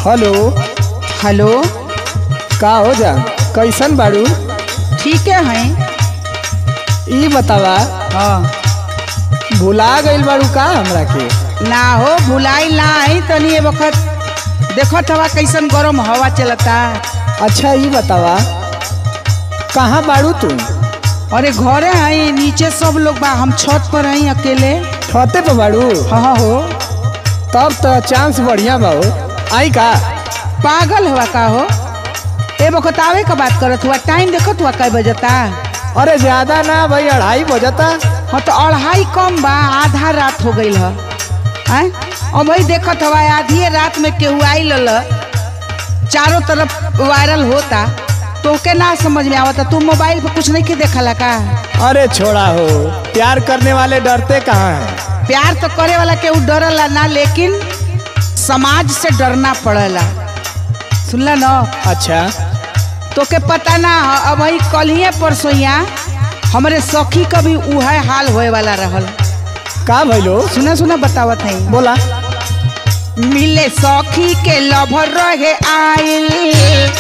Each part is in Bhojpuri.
हेलो हेलो का हो जा कैसन बाड़ू ठीक है हैं ई बतावा हाँ भुला गइल बाड़ू का हमरा के ना हो भुलाई ना आई तनी ए वक्त देखत हवा कैसन गरम हवा चलता अच्छा ई बतावा कहाँ बाड़ू तू अरे घरे हैं नीचे सब लोग बा हम छत पर हैं अकेले छते पे बाड़ू हाँ हो तब तो चांस बढ़िया बा हो आई का पागल हुआ का हो ए वक्त आवे का बात करत हुआ टाइम देखत हुआ कै बजता अरे ज्यादा ना भाई अढ़ाई बजता हाँ तो अढ़ाई कम बा आधा रात हो गई है आय? और वही देखत हवा आधी रात में केहू आई लल चारों तरफ वायरल होता तो के ना समझ में आवता तू मोबाइल पे कुछ नहीं के देखला का अरे छोड़ा हो प्यार करने वाले डरते कहाँ हैं प्यार तो करे वाला केहू डरला ना लेकिन समाज से डरना पड़ेला सुनला ना अच्छा तो के पता ना ह, अब वही कलिए परसोइया हमरे सखी का भी उहे हाल होए वाला रहल का भइलो सुना सुना बतावत है बोला मिले सखी के लभर रहे आइल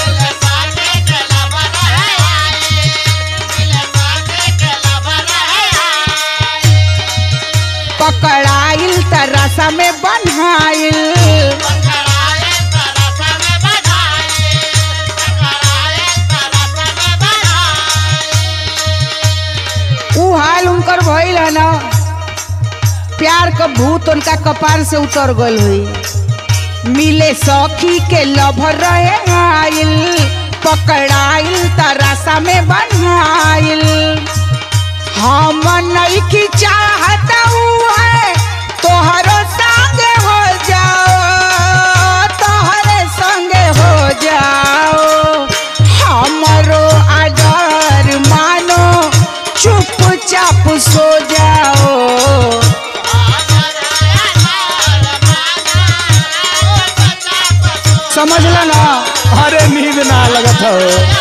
पकड़ाइल त रसा में बन्हाइल ऊ हाल उनकर भइल है ना प्यार का भूत उनका कपार से उतर गल हुई मिले सखी के लभर रहे आइल पकड़ाइल त रसा में बन्हाइल हम नहीं की चाहत है तोहरो संग हो जाओ तोहरे संग हो जाओ हमरो आदर मानो चुपचाप सो जाओ समझ लो ना अरे नींद ना लगत हो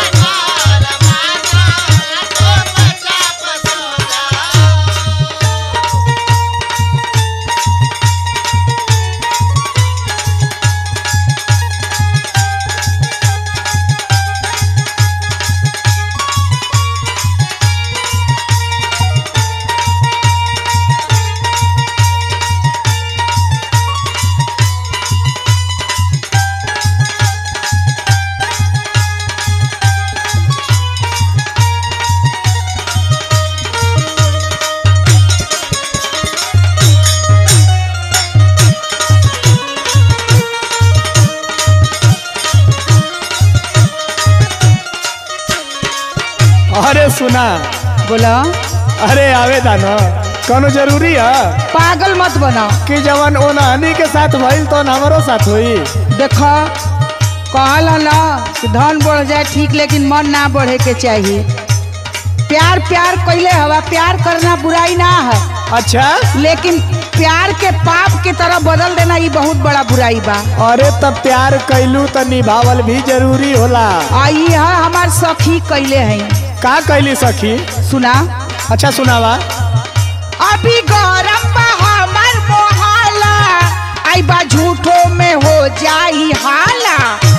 अरे सुना बोला अरे आवेदा न कौनो जरूरी है पागल मत बनाओ कि जवन ओनहनी के साथ भइल तो हमारो साथ हुई देखो कहल ह ना कि धन बढ़ जाए ठीक लेकिन मन ना बढ़े के चाहिए प्यार प्यार कैले हवा प्यार करना बुराई ना है अच्छा लेकिन प्यार के पाप की तरह बदल देना ये बहुत बड़ा बुराई बा अरे तब प्यार कैलू तो निभावल भी जरूरी होला आई है हमार सखी कैले हैं का कैली सखी सुना अच्छा सुनावा अभी गरम बा हमार मोहल्ला आई बा झूठो में हो जाई हाला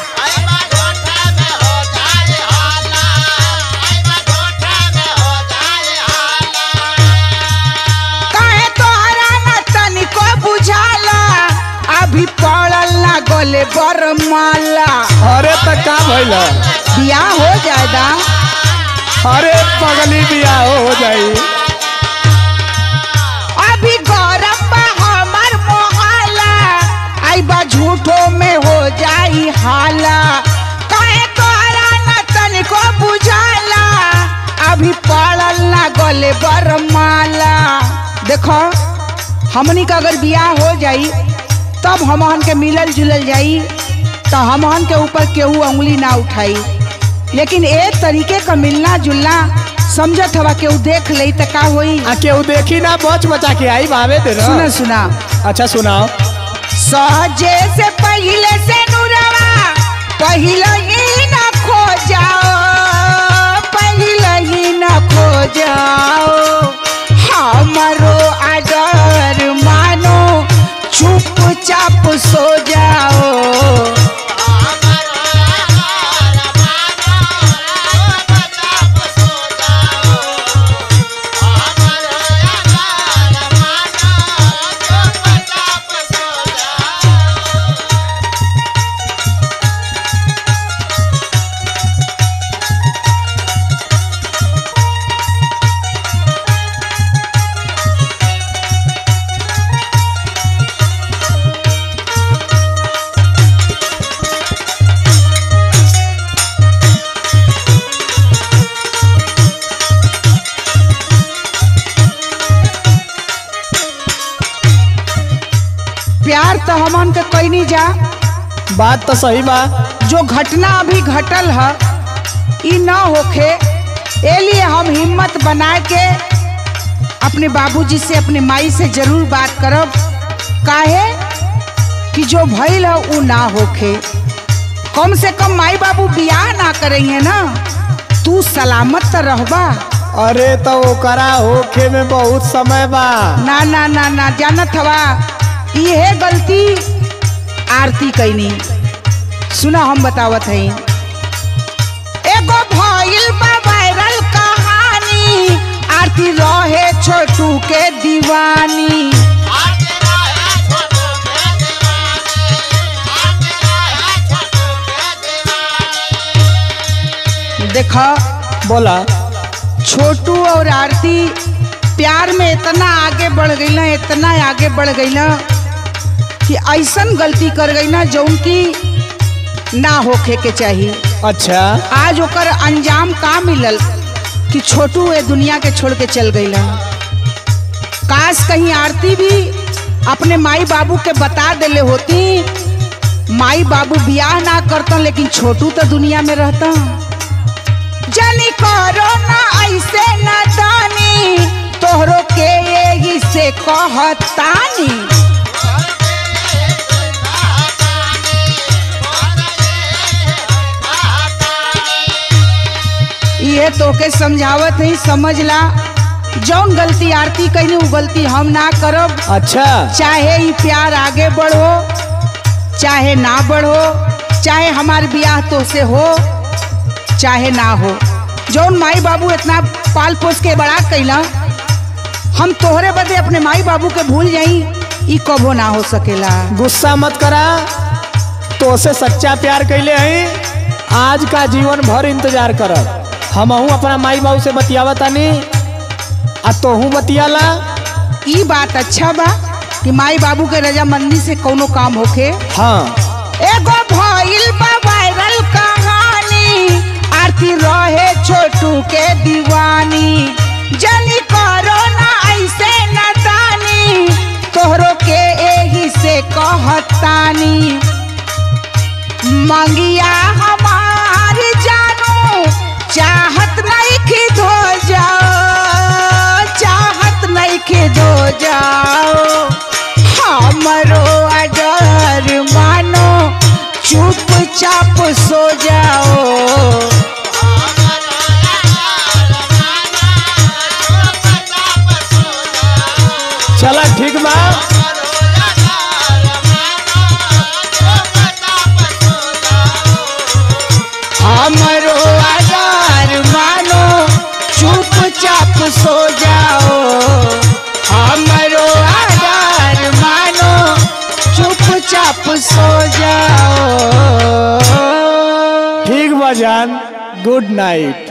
काहे तोहरा ना तनिको बुझाला अभी पड़ल ना गले बरमाला अरे त का भइल बियाह हो जाएगा अरे पगली बियाह हो जाई अभी गरम बा हमार मोहल्ला आई बा झूठो में हो जाई हाला काहे तोहरा ना तनिको बुझाला अभी पड़ल ना गले बरमाला देखो हमनी का अगर बियाह हो जाई तब हमहन के मिलल जुलल जाई तो हमहन के ऊपर केहू उंगली ना उठाई लेकिन एक तरीके का मिलना जुलना समझत हवा केहू देख लई त का होई आ केहू देखी ना बच बचा के आई भावे दे सुना सुना अच्छा सुनाओ सहजे से पहले से नुरवा पहले ही न खो जाओ पहले ही न खो जाओ हमारो आदर मानो चुपचाप सो जाओ कैनी जा बात तो सही बा जो घटना अभी घटल है ई ना होखे ए लिए हम हिम्मत बना के अपने बाबूजी से अपने माई से जरूर बात करब काहे कि जो भइल है ऊ ना होखे कम से कम माई बाबू बियाह ना करेंगे ना तू सलामत तो रहबा अरे तो ओकरा होखे में बहुत समय बा ना ना ना ना जानत हवा इहे गलती आरती कैनी सुना हम बतावत हई एगो भइल बा वायरल कहानी आरती रहे छोटू के दीवानी देखा बोला छोटू और आरती प्यार में इतना आगे बढ़ गई ना इतना आगे बढ़ गई ना कि ऐसन गलती कर गई ना जौन की ना होखे के चाहिए अच्छा आज ओकर अंजाम का मिलल कि छोटू ये दुनिया के छोड़ के चल गई काश कहीं आरती भी अपने माई बाबू के बता देले होती माई बाबू बियाह ना करता लेकिन छोटू तो दुनिया में रहता जनी करो ना ऐसे ना दानी तोहरो के यही से कहतानी ये तोके समझावत है समझ ला जौन गलती आरती कही उ गलती हम ना करब अच्छा चाहे ई प्यार आगे बढ़ो चाहे ना बढ़ो चाहे हमार बियाह तो से हो चाहे ना हो जौन माई बाबू इतना पाल पोस के बड़ा कैला हम तोहरे बदे अपने माई बाबू के भूल जाई ई कबो ना हो सकेला गुस्सा मत करा तो से सच्चा प्यार कैले हई आज का जीवन भर इंतजार करब हमहू अपना माई बाबू से बतियावा तानी आ तोहू बतियाला ई बात अच्छा बा कि माई बाबू के रजामंदी से कोनो काम होखे हाँ एगो भइल बा वायरल कहानी आरती रहे छोटू के दीवानी जनी करो ना ऐसे न दानी तोहरो के एही से कहतानी मंगिया हमार जानू चाहत नहीं कि धो जाओ चाहत नहीं कि धो जाओ हमरो अडर मानो चुपचाप सो जाओ चला ठीक बा हमरो अडर मानो चुपचाप सो जाओ हमरो अडर मानो चुपचाप सो जाओ ठीक बा जान गुड नाइट